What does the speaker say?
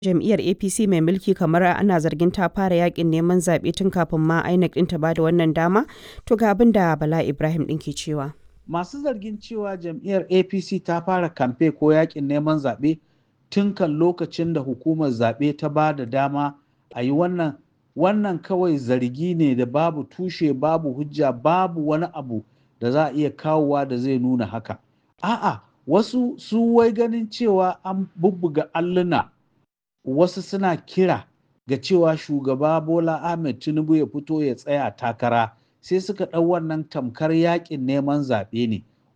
jam'iyyar apc mai mulki kamar ana zargin ta fara yakin neman zaɓe tun kafin ma inec ɗin ta bada wannan dama to ga abin da bala ibrahim ɗin ke cewa masu zargin cewa jam'iyyar apc ta fara kamfe ko yakin neman zaɓe tun kan lokacin da hukumar zaɓe ta ba da dama a yi wannan wannan kawai zargi ne da babu tushe babu hujja babu wani abu da za a iya kawowa da zai nuna haka a'a wasu su wai ganin cewa an bubbuga alluna wasu suna kira ga cewa shugaba bola ahmed tinubu ya fito ya tsaya takara sai suka ɗau wannan tamkar yakin neman zaɓe ne